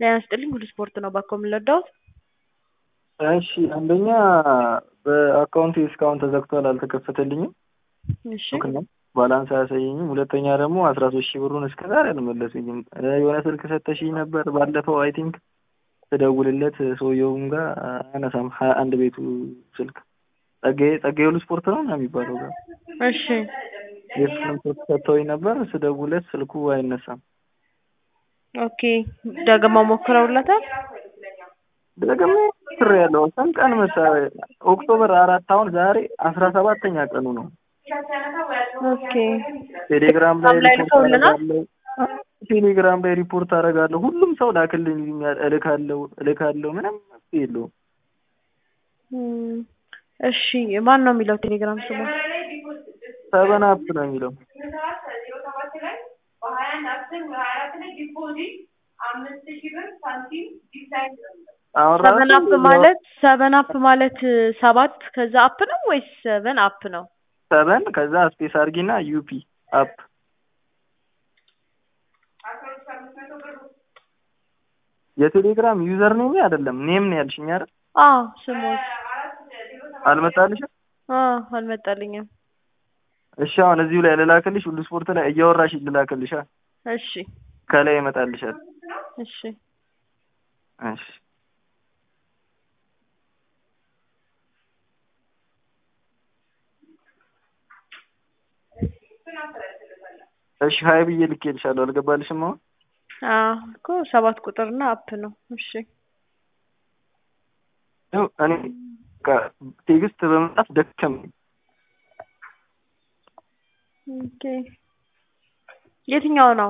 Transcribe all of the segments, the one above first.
ጤና ይስጥልኝ ሁሉ ስፖርት ነው ባኮ የምንረዳውት እሺ አንደኛ በአካውንቴ እስካሁን ተዘግቷል አልተከፈተልኝም እሺ ነው ባላንስ አያሳየኝም ሁለተኛ ደግሞ አስራ ሶስት ሺህ ብሩን እስከ ዛሬ አልመለሱኝም የሆነ ስልክ ሰተሽኝ ነበር ባለፈው አይ ቲንክ ስደውልለት ሰውየውም ጋር አያነሳም ሀያ አንድ ቤቱ ስልክ ጸጋዬ ጸጋዬ ሁሉ ስፖርት ነው ምናምን የሚባለው ጋር እሺ የእሱንም ስልክ ሰጥተውኝ ነበር ስደውልለት ስልኩ አይነሳም ኦኬ ደግመው ሞክረውለታል ደግሞ ስር ያለው ስንት ቀን መሰለህ ኦክቶበር አራት አሁን ዛሬ አስራ ሰባተኛ ቀኑ ነው ኦኬ ቴሌግራም ላይ ላይ ሪፖርት ልከውልናል? አደርጋለሁ ቴሌግራም ላይ ሪፖርት አደርጋለሁ ሁሉም ሰው ላክልኝ ይሉኛል እልካለሁ እልካለሁ ምንም መፍትሄ የለውም እም፣ እሺ ማን ነው የሚለው ቴሌግራም ስሙ ሰበን አፕ ነው የሚለው አሁን ሰቨን ራሱ አፕ ማለት ሰቨን አፕ ማለት ሰባት ከዛ አፕ ነው ወይስ ሰቨን አፕ ነው? ሰበን ከዛ ስፔስ አርጊና ዩፒ አፕ የቴሌግራም ዩዘር ኔም አይደለም ኔም ነው ያልሽኝ አይደል አዎ ስሞት አልመጣልሽም አዎ አልመጣልኝም። እሺ አሁን እዚሁ ላይ ልላክልሽ ሁሉ ስፖርት ላይ እያወራሽ ልላክልሻ እሺ ከላይ ይመጣልሻል እሺ እሺ እሺ ሀይ ብዬ ልኬልሻለሁ አልገባልሽም አሁን አዎ እኮ ሰባት ቁጥርና አፕ ነው። እሺ ያው እኔ በቃ ቴክስት በመጻፍ ደከመኝ ኦኬ የትኛው ነው?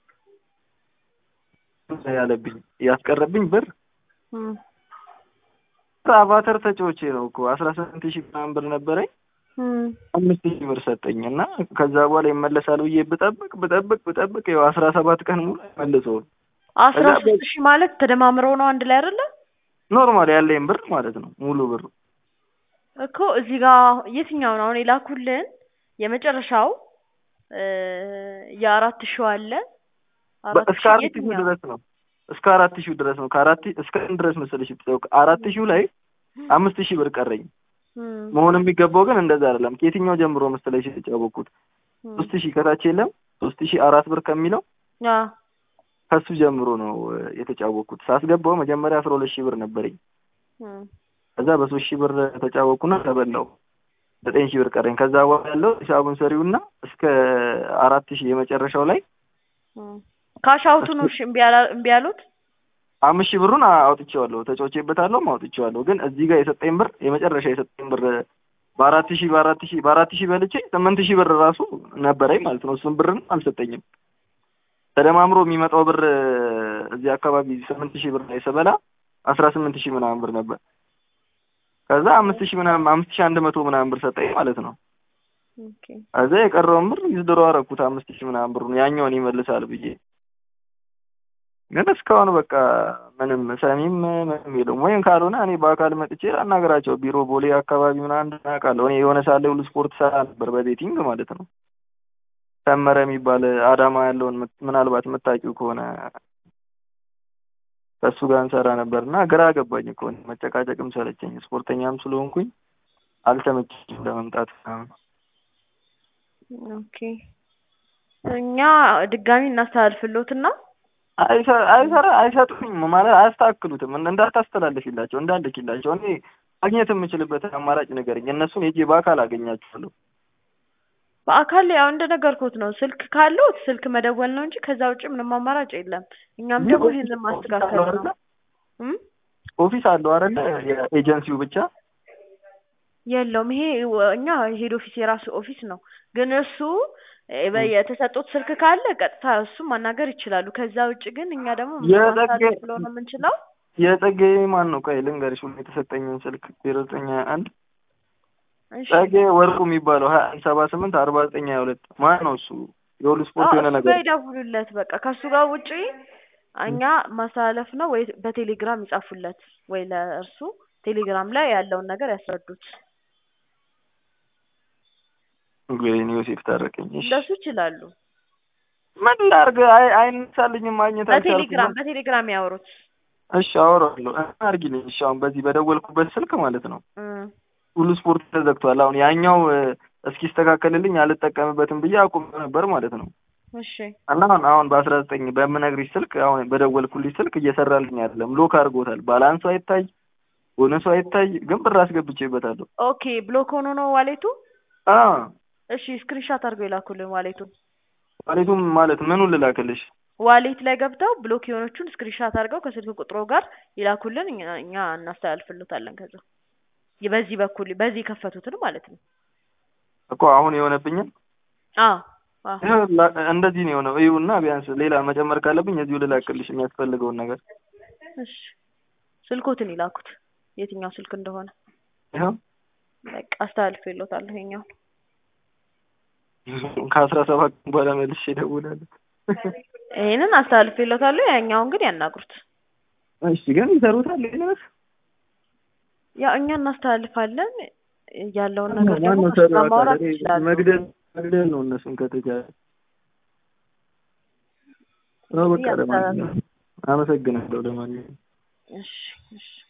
ያለብኝ ያስቀረብኝ ብር እም፣ አቫተር ተጫዎቼ ነው እኮ አስራ ስምንት ሺህ ምናምን ብር ነበረኝ እም፣ አምስት ሺህ ብር ሰጠኝ እና ከዛ በኋላ ይመለሳል ብዬ ብጠብቅ ብጠብቅ ብጠብቅ ያው አስራ ሰባት ቀን ሙሉ አይመልሰውም አስራ እዛ ሶስት ሺህ ማለት ተደማምረው ነው አንድ ላይ አይደለ? ኖርማል ያለኝ ብር ማለት ነው ሙሉ ብር እኮ እዚህ ጋር የትኛው ነው አሁን የላኩልን የመጨረሻው እ የአራት ሺው አለ አራት እስከ ሺህ አራት ሺህ የትኛው ድረስ ነው እስከ አራት ሺህ ድረስ ነው ከአራት እስከ ምን ድረስ መሰለሽ የተጫወቅ አራት ሺህ ላይ አምስት ሺህ ብር ቀረኝ እም፣ መሆን የሚገባው ግን እንደዛ አይደለም ከየትኛው ጀምሮ መሰለሽ የተጫወቅኩት እም፣ ሶስት ሺህ ከታች የለም ሶስት ሺህ አራት ብር ከሚለው አዎ ከሱ ጀምሮ ነው እ፣ የተጫወቅኩት ሳስገባው መጀመሪያ አስራ ሁለት ሺህ ብር ነበረኝ እም፣ ከዛ በሶስት ሺህ ብር ተጫወቅኩና ተበላው ዘጠኝ ሺህ ብር ቀረኝ ከዛ በኋላ ያለው ሂሳቡን ሰሪውና እስከ አራት ሺህ የመጨረሻው ላይ እም። ካሽ አውቱ ነው እሺ እምቢ ያላ- እምቢ ያሉት? አምስት ሺህ ብሩን አውጥቼዋለሁ ተጫውቼበታለሁ አውጥቼዋለሁ ግን እዚህ ጋር የሰጠኝ ብር የመጨረሻ የሰጠኝ ብር በአራት ሺህ በአራት ሺህ በአራት ሺህ በልቼ ስምንት ሺህ ብር ራሱ ነበረኝ ማለት ነው እሱን ብርን አልሰጠኝም ተደማምሮ የሚመጣው ብር እዚህ አካባቢ ስምንት ሺህ ብር ላይ ስበላ አስራ ስምንት ሺህ ምናምን ብር ነበር ከዛ አምስት ሺህ ምናምን አምስት ሺህ አንድ መቶ ምናምን ብር ሰጠኝ ማለት ነው ኦኬ ከዛ የቀረውን ብር ይዝድሮ አደረኩት አምስት ሺህ ምናምን ብሩን ያኛውን ይመልሳል ብዬ ግን እስካሁን በቃ ምንም ሰሚም ምንም የለውም። ወይም ካልሆነ እኔ በአካል መጥቼ አናገራቸው ቢሮ ቦሌ አካባቢ ምናምን አውቃለሁ። እኔ የሆነ ሳለ ሁሉ ስፖርት ሰራ ነበር በቤቲንግ ማለት ነው። ሰመረ የሚባል አዳማ ያለውን ምት- ምናልባት የምታውቂው ከሆነ ከእሱ ጋር እንሰራ ነበር እና ግራ ገባኝ እኮ እኔ መጨቃጨቅም ሰለቸኝ። ስፖርተኛም ስለሆንኩኝ አልተመቸኝም ለመምጣት ምናምን። ኦኬ እኛ ድጋሚ እናስተላልፍሎትና አይሰ- አይሰራ አይሰጡኝም ማለት አያስተካክሉትም። እንደ- እንዳታስተላልፊላቸው እንዳልክላቸው እኔ ማግኘት የምችልበትን አማራጭ ንገረኝ። እነሱን ሄጄ በአካል አገኛቸዋለሁ። በአካል ያው እንደነገርኩት ነው። ስልክ ካለው ስልክ መደወል ነው እንጂ ከዛ ውጭ ምንም አማራጭ የለም። እኛም ደግሞ ይህንን ማስተካከል ነው። እም? ኦፊስ አለው አይደለ? የኤጀንሲው ብቻ የለውም። ይሄ ወ- እኛ ሄድ ኦፊስ የራሱ ኦፊስ ነው። ግን እሱ እ፣ በ- የተሰጡት ስልክ ካለ ቀጥታ እሱ ማናገር ይችላሉ። ከዛ ውጭ ግን እኛ ደግሞ የጸጋዬ- ማስተላለፍ ስለሆነ የምንችለው የጸጋዬ ማን ነው? ቆይ ልንገርሽ ሁሉ የተሰጠኝን ስልክ ዜሮ ዘጠኝ ሀያ አንድ እሺ። ጸጋዬ ወርቁ የሚባለው ሀያ አንድ ሰባ ስምንት አርባ ዘጠኝ ሀያ ሁለት ማን ነው እሱ? የሁሉ ስፖርት አዎ የሆነ እሱ ነገር ጋር ይደውሉለት። በቃ ከእሱ ጋር ውጪ እኛ ማስተላለፍ ነው ወይ በቴሌግራም ይጻፉለት ወይ ለእርሱ ቴሌግራም ላይ ያለውን ነገር ያስረዱት። ወይኔ ዮሴፍ ታረቀኝ። እሺ እንደሱ ይችላሉ። ምን ላድርግ? አይ አይነሳልኝም፣ ማግኘት በቴሌግራም አልቻልኩም። በቴሌግራም ያወሩት እሺ አወራለሁ። አድርጊልኝ። እሺ አሁን በዚህ በደወልኩበት ስልክ ማለት ነው እም፣ ሁሉ ስፖርት ተዘግቷል። አሁን ያኛው እ፣ እስኪስተካከልልኝ አልጠቀምበትም ብዬ አቁም ነበር ማለት ነው። እሺ እና አሁን አሁን በአስራ ዘጠኝ በምነግርሽ ስልክ አሁን በደወልኩልሽ ስልክ እየሰራልኝ አይደለም። ሎክ አድርጎታል። ባላንሱ አይታይ፣ ቦነሱ አይታይ፣ ግን ብር አስገብቼበታለሁ። ኦኬ ብሎክ ሆኖ ነው ዋሌቱ አ እሺ ስክሪንሻት አድርገው ይላኩልን ዋሌቱን ዋሌቱም ማለት ምኑን ልላክልሽ? ዋሌት ላይ ገብተው ብሎክ የሆነቹን ስክሪንሻት አድርገው ከስልክ ቁጥሮ ጋር ይላኩልን እኛ እኛ እናስተላልፍልታለን ከዛ በዚህ በኩል በዚህ የከፈቱትን ማለት ነው እኮ አሁን የሆነብኝን አዎ አዎ ይኸው ላ- እንደዚህ ነው የሆነው። ይኸውና ቢያንስ ሌላ መጨመር ካለብኝ እዚሁ ልላክልሽ የሚያስፈልገውን ነገር። እሺ ስልኮትን ይላኩት የትኛው ስልክ እንደሆነ ይኸው በቃ አስተላልፍልዎታለሁ ይኸኛውን ከአስራ ሰባት ቀን በኋላ መልሼ እደውላለሁ። ይሄንን አስተላልፍልዎታለሁ ያኛውን ግን ያናግሩት እሺ ግን ይሰሩታል ይሄንስ? ያው እኛ እናስተላልፋለን ያለውን ነገር ደግሞ ማነው ከእሱ ጋር ሰራው? ማውራት ታዲያ ይችላሉ መግደል መግደል ነው እነሱን ከተቻለ። አዎ በቃ ለማንኛውም አመሰግናለሁ። ለማንኛውም እሺ እሺ